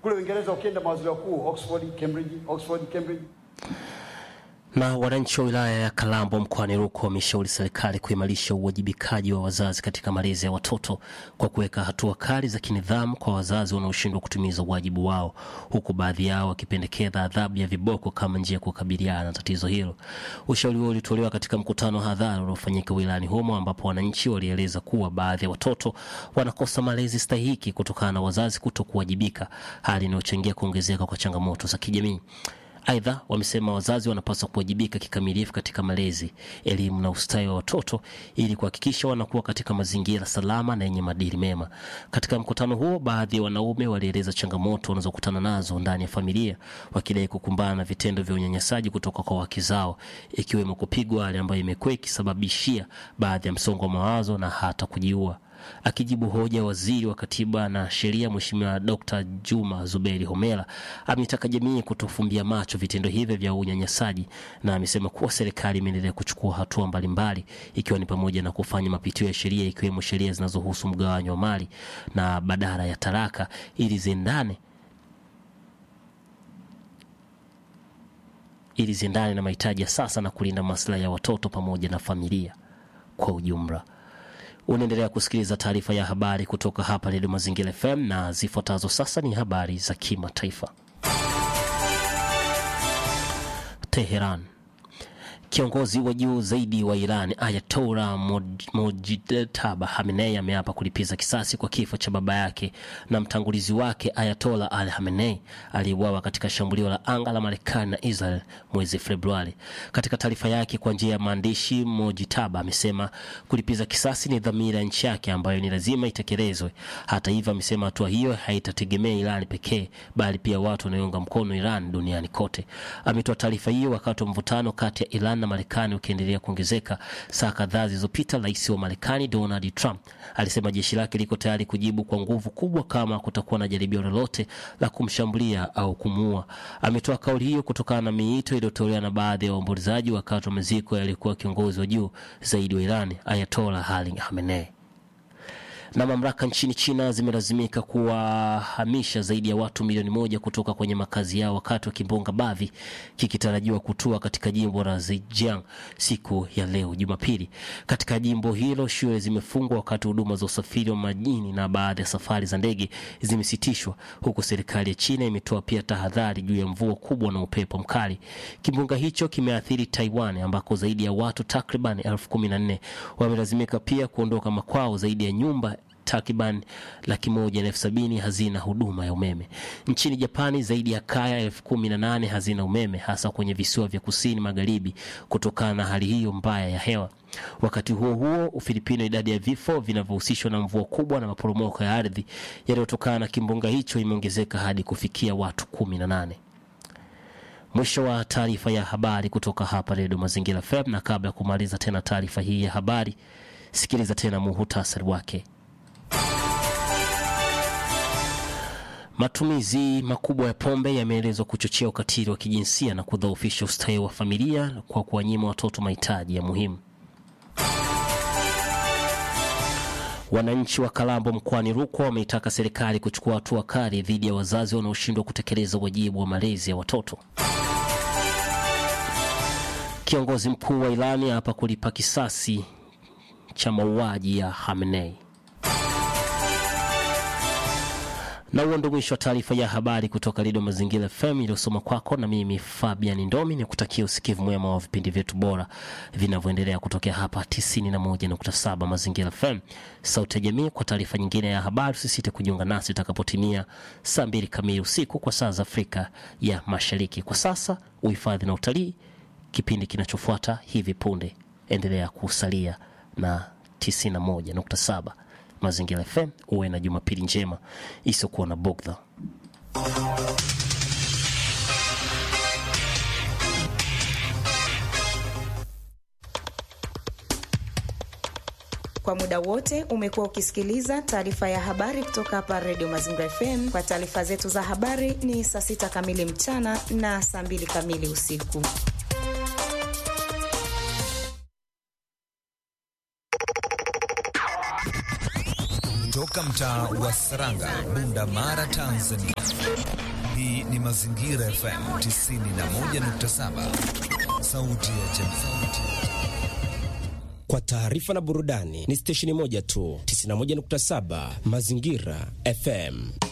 Kule Uingereza ukienda mawaziri wakuu Oxford, Cambridge, Oxford, Cambridge. Na wananchi wa wilaya ya Kalambo mkoani Rukwa wameshauri serikali kuimarisha uwajibikaji wa wazazi katika malezi ya watoto kwa kuweka hatua kali za kinidhamu kwa wazazi wanaoshindwa kutimiza wajibu wao, huku baadhi yao wakipendekeza adhabu ya viboko kama njia ya kukabiliana na tatizo hilo. Ushauri huo ulitolewa katika mkutano wa hadhara uliofanyika wilayani humo, ambapo wananchi walieleza kuwa baadhi ya watoto wanakosa malezi stahiki kutokana na wazazi kuto kuwajibika, hali inayochangia kuongezeka kwa changamoto za kijamii. Aidha, wamesema wazazi wanapaswa kuwajibika kikamilifu katika malezi, elimu na ustawi wa watoto ili kuhakikisha wanakuwa katika mazingira salama na yenye maadili mema. Katika mkutano huo, baadhi ya wanaume walieleza changamoto wanazokutana nazo ndani ya familia, wakidai kukumbana na vitendo vya unyanyasaji kutoka kwa wake zao, ikiwemo kupigwa, hali ambayo imekuwa ikisababishia baadhi ya msongo wa mawazo na hata kujiua. Akijibu hoja, waziri wa katiba na sheria Mheshimiwa Dr. Juma Zuberi Homera ametaka jamii kutofumbia macho vitendo hivyo vya unyanyasaji, na amesema kuwa serikali imeendelea kuchukua hatua mbalimbali, ikiwa ni pamoja na kufanya mapitio ya sheria, ikiwemo sheria zinazohusu mgawanyo wa mali na badala ya talaka ili ziendane ili ziendane na mahitaji ya sasa na kulinda maslahi ya watoto pamoja na familia kwa ujumla. Unaendelea kusikiliza taarifa ya habari kutoka hapa Redio Mazingira FM na zifuatazo sasa ni habari za kimataifa. Teheran. Kiongozi wa juu zaidi wa Iran Ayatollah Mojtaba Khamenei ameapa kulipiza kisasi kwa kifo cha baba yake na mtangulizi wake Ayatollah Ali Khamenei aliyeuawa katika shambulio la anga la Marekani na Israel mwezi Februari. Katika taarifa yake kwa njia ya maandishi, Mojtaba amesema kulipiza kisasi ni dhamira ya nchi yake ambayo ni lazima itekelezwe. Hata hivyo, amesema hatua hiyo haitategemea Iran pekee, bali pia watu wanaounga mkono Iran duniani kote. Ametoa taarifa hiyo wakati wa mvutano kati ya Iran na Marekani ukiendelea kuongezeka. Saa kadhaa zilizopita, rais wa Marekani Donald Trump alisema jeshi lake liko tayari kujibu kwa nguvu kubwa kama kutakuwa na jaribio lolote la kumshambulia au kumuua. Ametoa kauli hiyo kutokana na miito iliyotolewa na baadhi ya waombolezaji wakati wa maziko yalikuwa kiongozi wa juu zaidi wa Iran Ayatollah Ali Khamenei na mamlaka nchini China zimelazimika kuwahamisha zaidi ya watu milioni moja kutoka kwenye makazi yao wakati wa kimbunga Bavi kikitarajiwa kutua katika jimbo la Zhejiang siku ya leo Jumapili. Katika jimbo hilo shule zimefungwa wakati huduma za usafiri wa majini na baadhi ya safari za ndege zimesitishwa, huku serikali ya China imetoa pia tahadhari juu ya mvua kubwa na upepo mkali. Kimbunga hicho kimeathiri Taiwan ambako zaidi ya watu takriban elfu kumi na nne wamelazimika pia kuondoka makwao. Zaidi ya nyumba takriban laki moja na elfu sabini hazina huduma ya umeme. Nchini Japani zaidi ya kaya elfu kumi na nane hazina umeme hasa kwenye visiwa vya kusini magharibi kutokana na hali hiyo mbaya ya hewa. Wakati huo huo, Ufilipino, idadi ya vifo vinavyohusishwa na mvua kubwa na maporomoko ya ardhi yaliyotokana na kimbunga hicho imeongezeka hadi kufikia watu kumi na nane. Mwisho wa taarifa ya habari kutoka hapa Redio Mazingira FM, na kabla ya kumaliza tena taarifa hii ya habari, sikiliza tena muhutasari wake. Matumizi makubwa ya pombe yameelezwa kuchochea ukatili wa kijinsia na kudhoofisha ustawi wa familia kwa kuwanyima watoto mahitaji ya muhimu. Wananchi wa Kalambo mkoani Rukwa wameitaka serikali kuchukua hatua kali dhidi ya wazazi wanaoshindwa kutekeleza wajibu wa malezi ya watoto. Kiongozi mkuu wa Irani hapa kulipa kisasi cha mauaji ya Khamenei. Na huo ndio mwisho wa taarifa ya habari kutoka Redio Mazingira FM iliyosoma kwako na mimi Fabian Ndomi, ni kutakia usikivu mwema wa vipindi vyetu bora vinavyoendelea kutokea hapa 91.7 Mazingira FM, sauti ya jamii. Kwa taarifa nyingine ya habari, usisite kujiunga nasi itakapotimia saa mbili kamili usiku kwa saa za Afrika ya Mashariki. Kwa sasa, uhifadhi na utalii, kipindi kinachofuata hivi punde. Endelea kusalia na 91.7 Mazingira FM. Uwe na Jumapili njema isiyokuwa na bugdha. Kwa muda wote umekuwa ukisikiliza taarifa ya habari kutoka hapa Radio Mazingira FM. Kwa taarifa zetu za habari ni saa sita kamili mchana na saa mbili kamili usiku. Toka kutoka mtaa wa Saranga, Bunda Mara, Tanzania. Hii ni Mazingira FM 91.7, sauti ya jamii. Kwa taarifa na burudani ni stesheni moja tu, 91.7 Mazingira FM.